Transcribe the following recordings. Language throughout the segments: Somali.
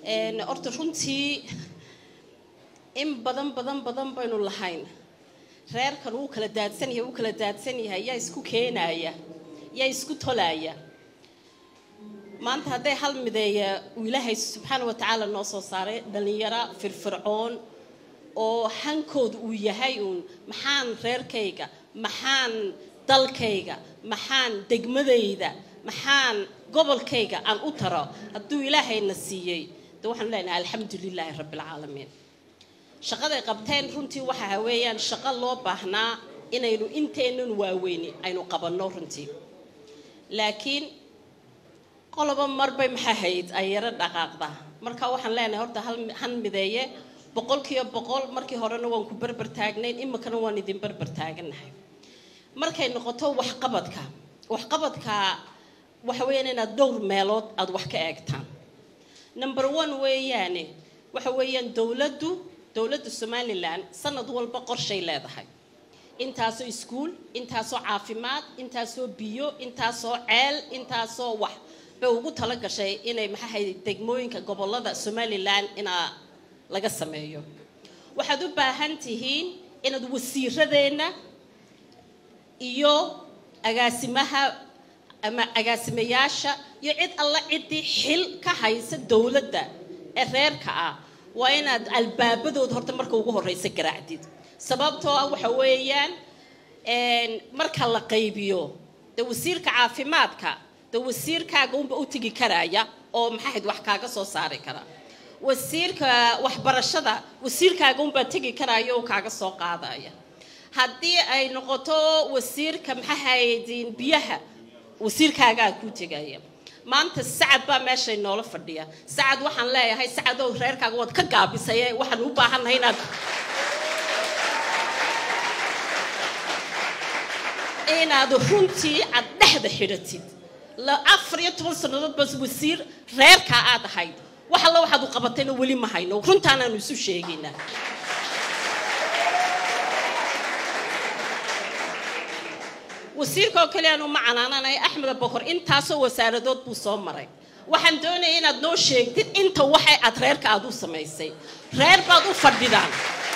horta runtii in badan badan badan baynu lahayn reerkan wuu kala daadsan yahay wuu kala daadsan yahay yaa isku keenaya yaa isku tolaya maanta hadday hal mideeya uu ilaahay subxaana wa tacaala noo soo saaray dhallinyaro firfircoon oo hankooda uu yahay uun maxaan reerkayga maxaan dalkayga maxaan degmadayda maxaan gobolkayga aan u taro hadduu ilaahayna siiyey de waxaanu leenahay alxamdu lilaahi rabbi alcaalamiin shaqaday qabteen runtii waxa weeyaan shaqo loo baahnaa inaynu inteennan waaweyni aynu qabanno runtii laakiin qoloba marbay maxaa hayd ay yaro dhaqaaqda marka waxaan leenahay horta hal mideeye boqolkiiba boqol markii horena waan ku berber taagnayn iminkana waan idin berber taaganahay markay noqoto waxqabadka waxqabadka waxa weeyaan inaad dhowr meelood aada wax ka eegtaan number one weeyaane waxa weeyaan dowladdu dowladda somalilan sanad walba qorshay leedahay intaasoo iskuul intaasoo caafimaad intaasoo biyo intaasoo ceel intaasoo wax bay ugu tala gashay inay maxahay degmooyinka gobolada somalilan inaa laga sameeyo waxaad u baahan tihiin inaad wasiiradeenna iyo agaasimaha ama agaasimayaasha iyo cid alla ciddii xil ka haysa dowladda ee reerka ah waa inaad albaabadooda horta marka ugu horeysa garaacdid sababtoo ah waxa weeyaan marka la qaybiyo de wasiirka caafimaadka de wasiirkaaga unba u tegi karaya oo maxaahayd wax kaaga soo saari kara wasiirka waxbarashada wasiirkaaga unbaa tegi karaya oo kaaga soo qaadaya haddii ay noqoto wasiirka maxaahayd biyaha wasiirkaagaa ku tegaya maanta sacad baa meeshay noola fadhiya sacad waxaan leeyahay sacadow reerkaaga waad ka gaabisaye waxaan u baahannahay inaad inaad runtii aad dhexda xidhatid afar iyo toban sannadood bas wasiir reerkaa aad ahayd wax alla waxaad u qabatayna weli ma hayno runtaanaanu isu sheegaynaa wasiirka oo kale aanu ma canaananay axmed abokor intaasoo wasaaradood buu soo maray waxaan doonaya inaad noo sheegtid inta waxay aad reerka aad u samaysay reer baad u fadhidaan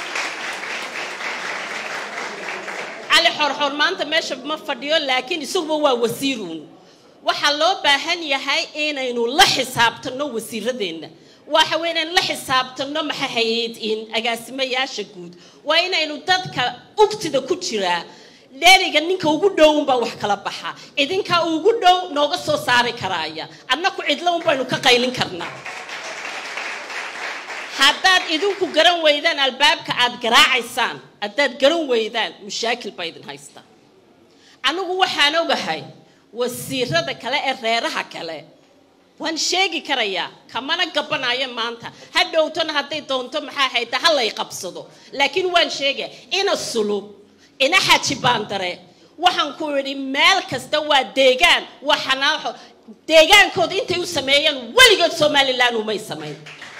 cali xorxoor maanta meesha ma fadhiyo laakiin isaguba waa wasiiruun waxaa loo baahan yahay inaynu la xisaabtanno wasiiradeenna waxa weyn inaynu la xisaabtanno maxahayd in agaasimayaasha guud waa inaynu dadka ugtida ku jiraa dheeriga ninka ugu dhow unbaa wax kala baxa idinkaa ugu dhow nooga soo saari karaaya annaku cidlo un baynu ka qaylin karnaa haddaad idinku garan weydaan albaabka aad garaacaysaan haddaad garan weydaan mushaakil baa idin haystaa anigu waxaan ogahay wasiirada kale ee reeraha kale waan sheegi karayaa kamana gabanayo maanta ha dhowtona hadday doonto maxaa hayta ha lay qabsado laakiin waan sheegaya ina sulub ina xaji baandare waxaan ku idhi meel kasta waa deegaan waa xanaaxo deegaankooda intay u sameeyeen weligood somalilan umay samayn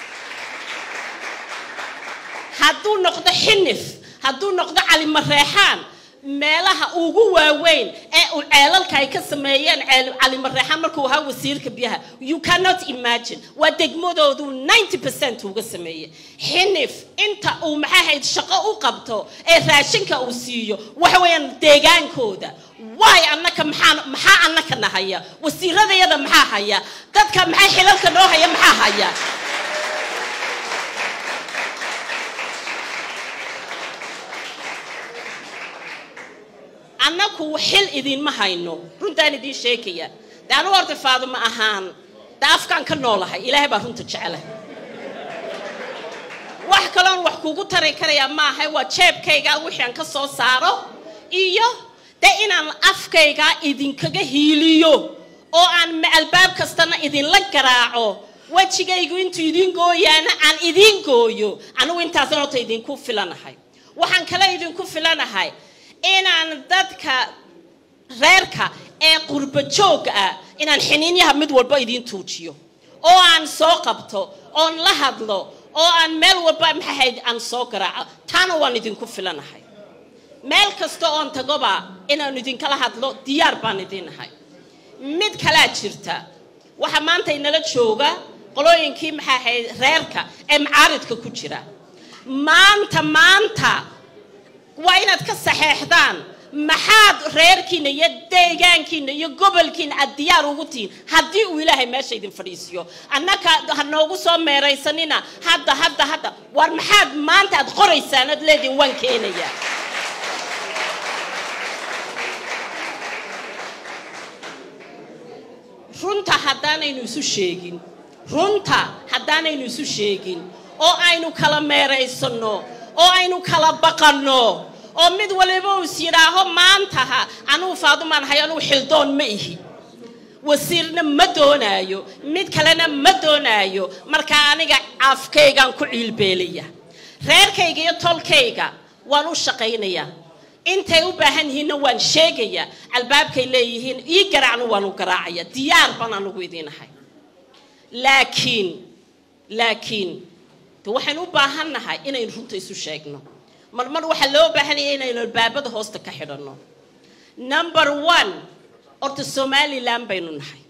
hadduu noqdo xinif hadduu noqdo calimareexaan meelaha ugu waaweyn ee uu ceelalka ay ka sameeyeen calimareexaan markuu ahaa wasiirka biyaha you cannot imagine waa degmadoodu ninety percent uga sameeyey xinif inta uu maxaahayd shaqo u qabto ee raashinka uu siiyo waxa weeyaan deegaankooda waay annaka maxaa maxaa annaka nahaya wasiiradayada maxaa haya dadka maxaa xilalka noo haya maxaa haya annaku xil idinma hayno runtaan idiin sheegaya de anu horta faaduma ahaan de afkaan ka noolahay ilaahay baa runta jecelahay wax kaloon wax kugu tari karayaa maaha waa jeebkayga wixii aan ka soo saaro iyo de inaan afkayga idinkaga hiiliyo oo aan albaab kastana idinla garaaco wejigaygu intuu idiin gooyaana aan idiin gooyo anigu intaasna horta idinku filanahay waxaan kale idinku filanahay inaan dadka reerka ee qurba joogga ah inaan xiniinyaha mid walba idiin tuujiyo oo aan soo qabto oon la hadlo oo aan meel walba maxahayd aan soo garaaco taana waan idinku filanahay meel kasta oon tagoba inaan idinkala hadlo diyaar baan idinahay mid kalaa jirta waxaa maanta inala jooga qolooyinkii maxaa ahayd reerka ee macaaridka ku jira maanta maanta waa inaad ka saxeexdaan maxaad reerkiina iyo deegaankiina iyo gobolkiina aad diyaar ugu tihiin haddii uu ilaahay meesha idin fadhiisiyo annaka ha noogu soo meeraysanina hadda hadda hadda war maxaad maanta aad qoraysaan aad leedihin waan keenayaa runta haddaanaynu isu sheegin runta haddaanaynu isu sheegin oo aynu kala meeraysanno oo aynu kala baqanno oo mid waliba uu is yidhaaho maantaha anugu faadumaan hay anugu xildoon ma ihi wasiirna ma doonaayo mid kalena ma doonaayo markaa aniga afkaygaan ku ciilbeelaya reerkayga iyo tolkayga waan u shaqaynayaa intay u baahan yihiinna waan sheegayaa albaabkay leeyihiin ii garaacna waan u garaacaya diyaar baan anugu idiinahay laakiin laakiin de waxaynu u baahan nahay inaynu runta isu sheegno mar mar waxaa loo baahanaya inaynu albaabada hoosta ka xidhanno number one horta somalilan baynu nahay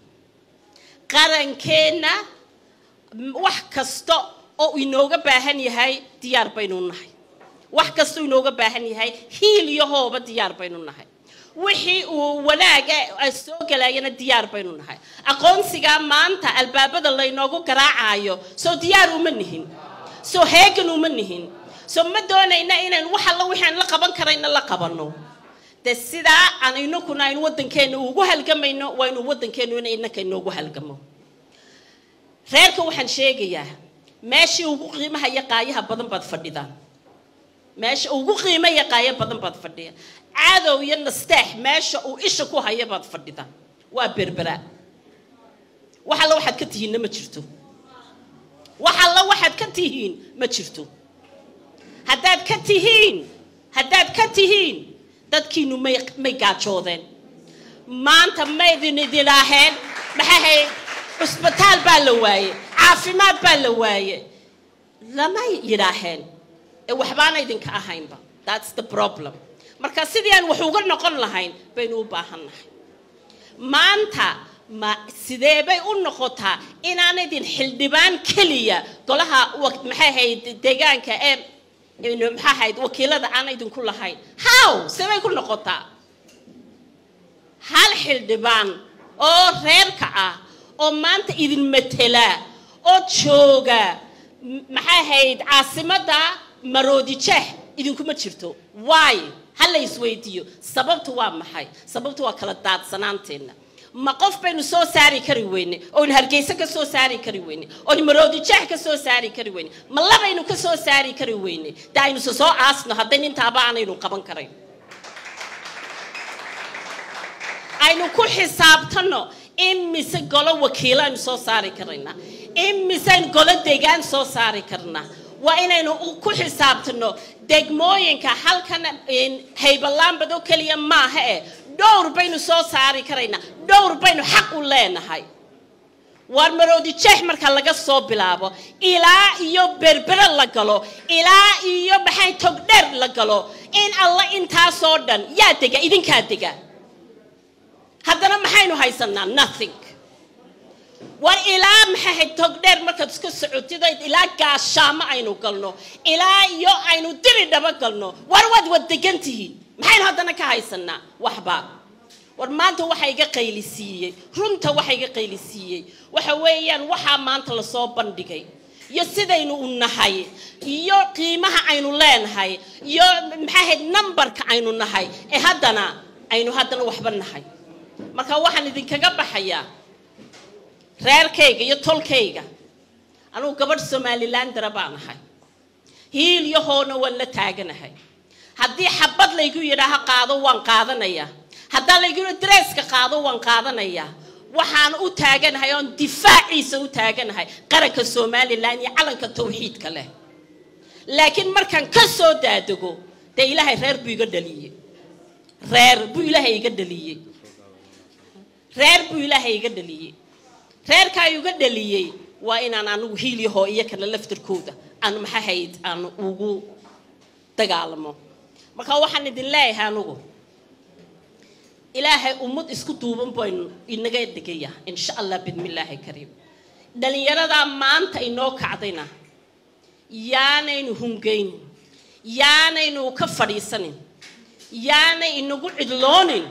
qarankeenna wax kasta oo inooga baahan yahay diyaar baynu nahay wax kastoo inooga baahan yahay hiil iyo hooba diyaar baynu nahay wixii uu wanaaga soo galayana diyaar baynu nahay aqoonsigaa maanta albaabada laynoogu garaacayo soo diyaar uma nihin soo heegan uma nihin soo ma doonayna inaan wax alla waxaan la qaban karayna la qabanno de sidaa aan inakuna aynu waddankeena ugu halgamayno waa inu waddankeenu in inaka inoogu halgamo reerka waxaan sheegayaa meeshii ugu qiimaha iyo qaayaha badan baad fadhidaan meesha ugu qiimo iyo qaayo badan baad fadhiya cadow iyo nasteex meesha uu isha ku haya baad fadhidaan waa berbera wax alla waxaad ka tihiinna ma jirto wax alla waxaad ka tihiin ma jirto haddaad ka tihiin haddaad ka tihiin dadkiinu may may gaajoodeen maanta maydin idinaaheen maxahay cusbitaal baa la waaye caafimaad baa la waaye lamay yidhaaheen ee waxbaana idinka ahaynba thats the problem marka sidii aan wax uga noqon lahayn baynu u baahan nahay maanta ma sidee bay u noqotaa inaan idin xildhibaan keliya golaha maxay ahayd deegaanka ee maxaa ahayd wakiilada aan idinku lahayn how sebay ku noqotaa hal xildhibaan oo reerka ah oo maanta idin matela oo jooga maxay ahayd caasimadda maroodijeex idinkuma jirto waay ha la isweydiiyo sababtu waa maxay sababtu waa kala daadsanaanteenna ma qof baynu soo saari kari weyne oynu hargeysa ka soo saari kari weyne oynu maroodijeex ka soo saari kari weyne ma labaynu ka soo saari kari weyne de aynu se soo aasno haddayn intaaba aanaynu qaban karayn aynu ku xisaabtanno imise golo wakiilo aynu soo saari karaynaa imiseen golo deegaan soo saari karnaa waa inaynu ku xisaabtano degmooyinka halkan haybalaambad oo keliya maaha eh dhowr baynu soo saari karaynaa dhowr baynu xaq u leenahay waar maroodijeex marka laga soo bilaabo ilaa iyo berbere la galo ilaa iyo maxay togdheer la galo in alla intaasoo dhan yaa dega idinkaa dega haddana maxaynu haysanaa nothing war ilaa maxahayd togdheer markaad iska socotid ilaa gaashaamo aynu galno ilaa iyo aynu diri dhaba galno war waad wad degan tihiin maxaynu haddana ka haysanaa waxba war maanta waxa iga qaylisiiyey runta waxa iga qaylisiiyey waxa weeyaan waxaa maanta lasoo bandhigay iyo sidaynu u nahay iyo qiimaha aynu leenahay iyo maxaahayd numberka aynu nahay ee haddana aynu haddana waxba nahay marka waxaan idinkaga baxayaa reerkayga iyo tolkayga anugu gabadh somalilandara baan ahay hiil iyo hoona waan la taaganahay haddii xabad laygu yidhaaho qaado waan qaadanayaa haddaa laygu yidhaho dareeska qaado waan qaadanayaa waxaan u taaganahay oon difaaciisa u taaganahay qaranka somalilan iyo calanka tawxiidka leh laakiin markaan ka soo daadego dee ilaahay reer buu iga dhaliyey reer buu ilaahay iga dhaliyey reer buu ilaahay iga dhaliyey reerkaa iga dhaliyey waa inaan anigu hiilyahoo iyo kana laftarkooda aan maxahayd aan ugu dagaalamo marka waxaan idin leeyahay anigu ilaahay ummad isku duuban baynu inaga dhigaya insha allah bidmillaahi kariim dhallinyaradaa maanta inoo kacdayna yaanaynu hungaynin yaanaynu ka fadhiisanin yaanay inagu cidloonin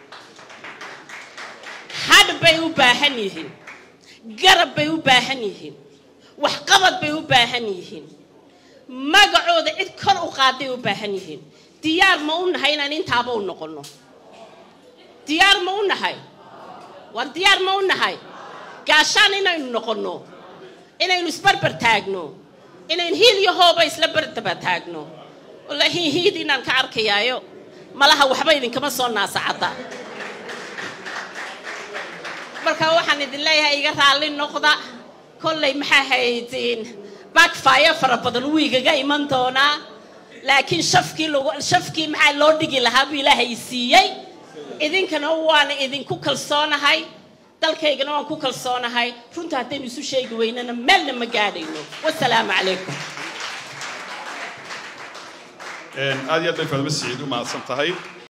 hadh bay u baahan yihiin garab bay u baahan yihiin waxqabad bay u baahan yihiin magacooda cid kor u qaaday u baahan yihiin diyaar ma u nahay inaan intaaba u noqonno diyaar ma u nahay war diyaar ma u nahay gaashaan inaynu noqonno inaynu isbarbar taagno inaynu hiil iyo hooba isla bardaba taagno wallaahi hiid inaan ka arkayaayo malaha waxba idinkama soo naasacadda marka waxaan idin leeyahay iga raalli noqda kollay maxaa haydin backfire fara badan wuu igaga iman doonaa laakiin shafkii lagu shafkii maxaa loo dhigi lahaa buu ilaahay siiyey idinkana waan idinku kalsoonahay dalkaygana waan ku kalsoonahay runta haddaynu isu sheegi weynana meelna ma gaadhayno wasalaamu calaykum aad iyo aad bay faadmo siciid u mahadsan tahay